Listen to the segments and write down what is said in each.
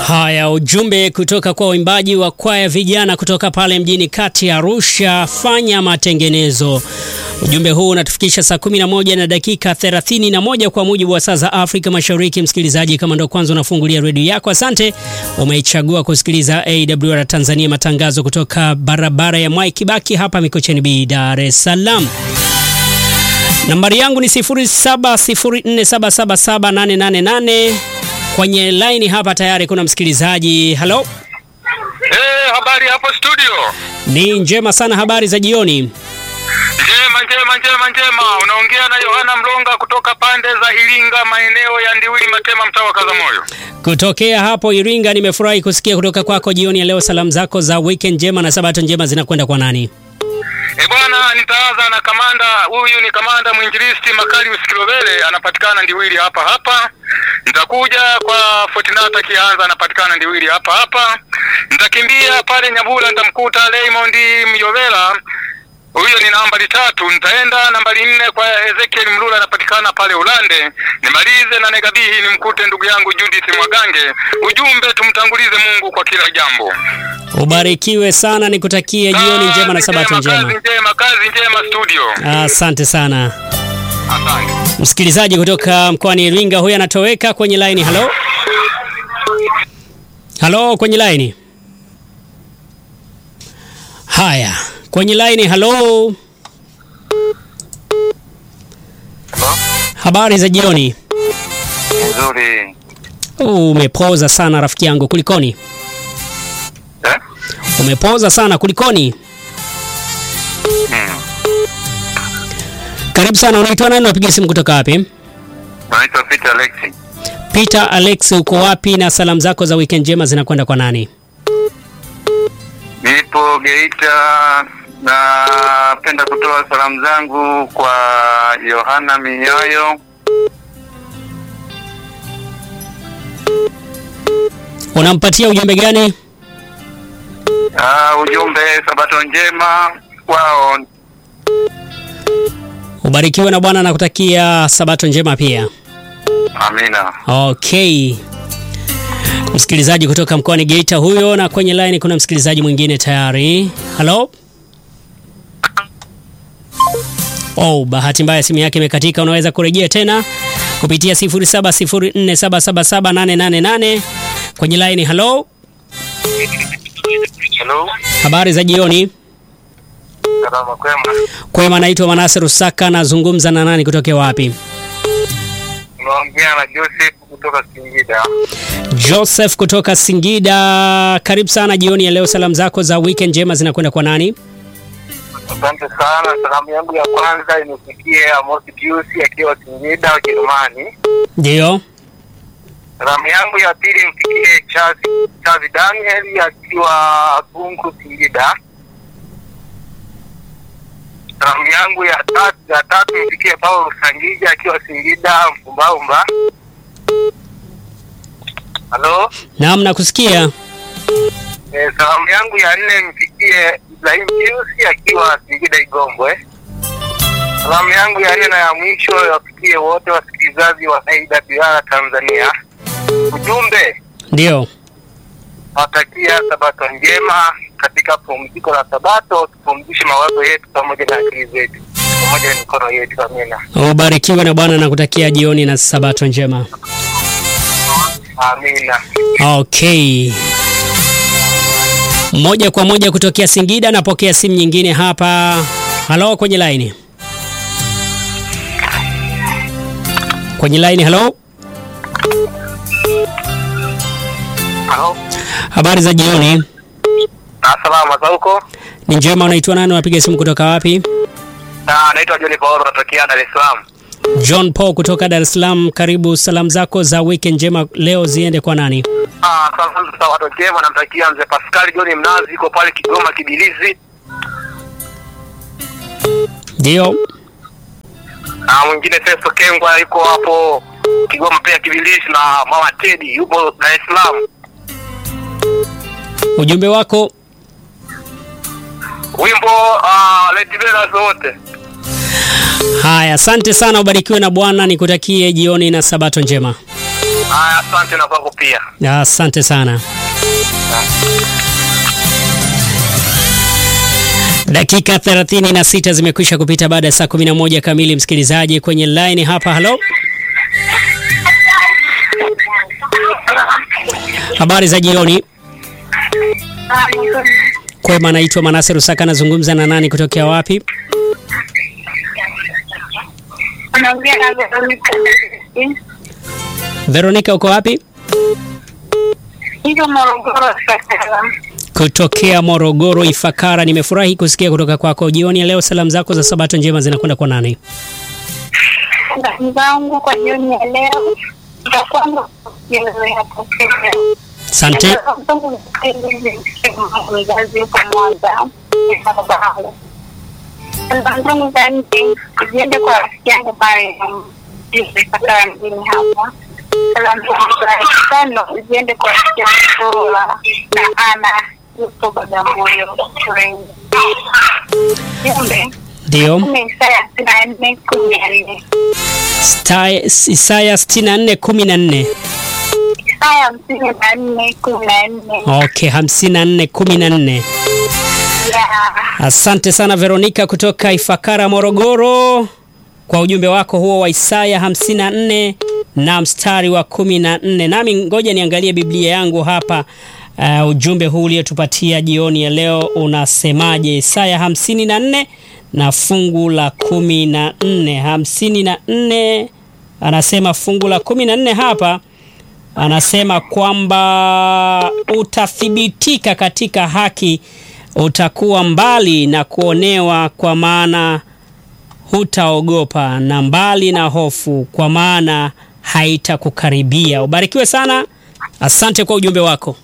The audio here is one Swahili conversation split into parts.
Haya, ujumbe kutoka kwa waimbaji wa kwaya vijana kutoka pale mjini kati ya Arusha, fanya matengenezo. Ujumbe huu unatufikisha saa 11 na dakika 31 kwa mujibu wa saa za Afrika Mashariki. Msikilizaji, kama ndo kwanza unafungulia redio yako, asante, umeichagua kusikiliza AWR Tanzania, matangazo kutoka barabara ya Mwai Kibaki hapa Mikocheni B, Dar es Salaam. Nambari yangu ni 0704777888. Kwenye laini hapa tayari kuna msikilizaji. Halo, Eh, habari hapo studio. ni njema sana. Habari za jioni. Njema njema njema njema. Unaongea na Yohana Mlonga kutoka pande za Iringa, maeneo ya Ndiwili Matema, mtaa wa Kazamoyo. Kutokea hapo Iringa, nimefurahi kusikia kutoka kwako jioni ya leo. Salamu zako za weekend njema na sabato njema zinakwenda kwa nani? Eh, bwana nitaanza na kamanda huyu ni kamanda mwinjilisti Makarius Kilobele anapatikana Ndiwili hapa hapa. Nitakuja kwa Fortunata Kianza anapatikana Ndiwili hapa hapa. Nitakimbia pale Nyabula nitamkuta Raymond Myovela huyo ni nambari tatu. Nitaenda nambari nne kwa Ezekiel Mlula anapatikana pale Ulande. Nimalize na Negabihi nimkute ndugu yangu Judith Mwagange. Ujumbe tumtangulize Mungu kwa kila jambo. Ubarikiwe sana, nikutakie jioni njema na sabato Kazi njema. njema, kazi njema studio. Asante sana Asante. msikilizaji kutoka mkoani Iringa. Huyu anatoweka kwenye laini. Halo, halo, kwenye laini. Haya, kwenye laini. Halo, habari za jioni. Nzuri. Umepoza sana rafiki yangu, kulikoni? Eh? Umepoza sana, kulikoni? Hmm. Karibu sana. Unaitwa nani? Unapiga simu kutoka wapi? Naitwa Peter Alexi. Peter Alex, uko wapi? Na salamu zako za weekend njema zinakwenda kwa nani? Nipo Geita. Napenda kutoa salamu zangu kwa Yohana Minyayo. Unampatia ujumbe gani? Ah, ujumbe sabato njema kwao. Ubarikiwe na Bwana, nakutakia sabato njema pia. Amina. Okay, msikilizaji kutoka mkoani Geita huyo, na kwenye line kuna msikilizaji mwingine tayari. Halo. Oh, bahati mbaya simu yake imekatika. Unaweza kurejea tena kupitia 0704777888 kwenye line. Halo, Hello. habari za jioni. Salama kwema. Kwema, naitwa Manase Rusaka, nazungumza na nani kutokea wapi? Unaongea na Joseph kutoka Singida. Joseph kutoka Singida, karibu sana jioni ya leo. Salamu zako za weekend njema zinakwenda kwa nani? Asante sana. Salamu yangu ya kwanza imefikie Amos Pius akiwa Singida, Ujerumani. Ndio. Salamu yangu ya pili imfikie Chazi Chazi Daniel akiwa Bungu Singida. Salamu yangu ya tatu ya tatu imfikie Paulo Sangija akiwa Singida Mfumbaumba. Halo. Naam, nakusikia. Eh, salamu yangu ya nne imfikie Ibrahim Pius akiwa Singida Igombwe. Salamu yangu ya nne na ya mwisho wafikie wote wasikilizaji wa AWR Tanzania. Ujumbe Ndio. Natakia sabato njema katika pumziko la sabato, tupumzishe mawazo yetu pamoja na akili zetu pamoja na mikono yetu. Amina, Ubarikiwe na Bwana, nakutakia jioni na sabato njema. amina. Okay. Moja kwa moja kutokea Singida, napokea simu nyingine hapa. Halo, kwenye line. Kwenye line, halo. Halo, Habari za jioni. salama za huko? Ni njema. Unaitwa nani? Unapiga simu kutoka wapi? Na naitwa John Paulo, natokea Dar es Salaam. John Paul kutoka Dar es Salaam. Karibu. Salamu zako za weekend njema leo ziende kwa nani? Ah, sasa sabato njema, namtakia mzee Pascal John Mnazi, yuko pale Kigoma Kibilizi, Ndio. na mwingine Festo Kengwa yuko hapo Kigoma pia Kibilizi, na mama Teddy yupo Dar es Salaam. Ujumbe wako Wimbo ah, Let Bela zote Haya, asante sana, ubarikiwe na Bwana, nikutakie jioni na sabato njema. Haya, asante na kwako pia. Asante sana. Dakika 36 zimekwisha kupita baada ya saa 11 kamili. Msikilizaji kwenye line hapa, halo, habari za jioni. Kwema, naitwa Manase Rusaka, nazungumza na nani kutokea wapi? Unaongea na Veronica. Veronica, uko wapi? Hivyo Morogoro sasa. Kutokea Morogoro Ifakara. Nimefurahi kusikia kutoka kwako jioni ya leo. Salamu zako za sabato njema zinakwenda kwa nani? Salamu zangu kwa jioni ya leo za kwanza hapo Asante. mzazi yuko Mwanza. Salamu zangu za nje ziende kwa rafiki yangu pale Ifakara mjini hapa. Salamu zangu za tano ziende kwa rafiki yangu Paula na Ana yupo Bagamoyo shuleni. Jumbe Ndio. kumi Isaya sitini na nne kumi na nne Sta- Isaya 64 14. Isaya hamsini na nne kumi na nne Okay, 54 14. ya Asante sana Veronica kutoka Ifakara Morogoro kwa ujumbe wako huo wa Isaya 54 na mstari wa 14. Nami ngoja niangalie Biblia yangu hapa. Uh, ujumbe huu uliotupatia jioni ya leo unasemaje? Isaya 54 na fungu la 14. 54 anasema fungu la 14 hapa anasema kwamba utathibitika katika haki, utakuwa mbali na kuonewa, kwa maana hutaogopa, na mbali na hofu, kwa maana haitakukaribia. Ubarikiwe sana, asante kwa ujumbe wako.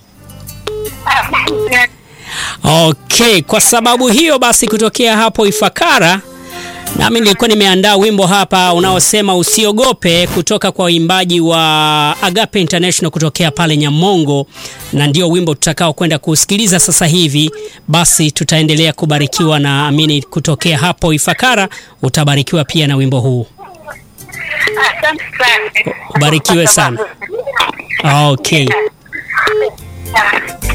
Okay, kwa sababu hiyo basi, kutokea hapo Ifakara, nami nilikuwa nimeandaa wimbo hapa unaosema usiogope, kutoka kwa waimbaji wa Agape International kutokea pale Nyamongo, na ndio wimbo tutakao kwenda kusikiliza sasa hivi. Basi tutaendelea kubarikiwa na amini, kutokea hapo Ifakara utabarikiwa pia na wimbo huu. asante sana. Ubarikiwe sana. Okay.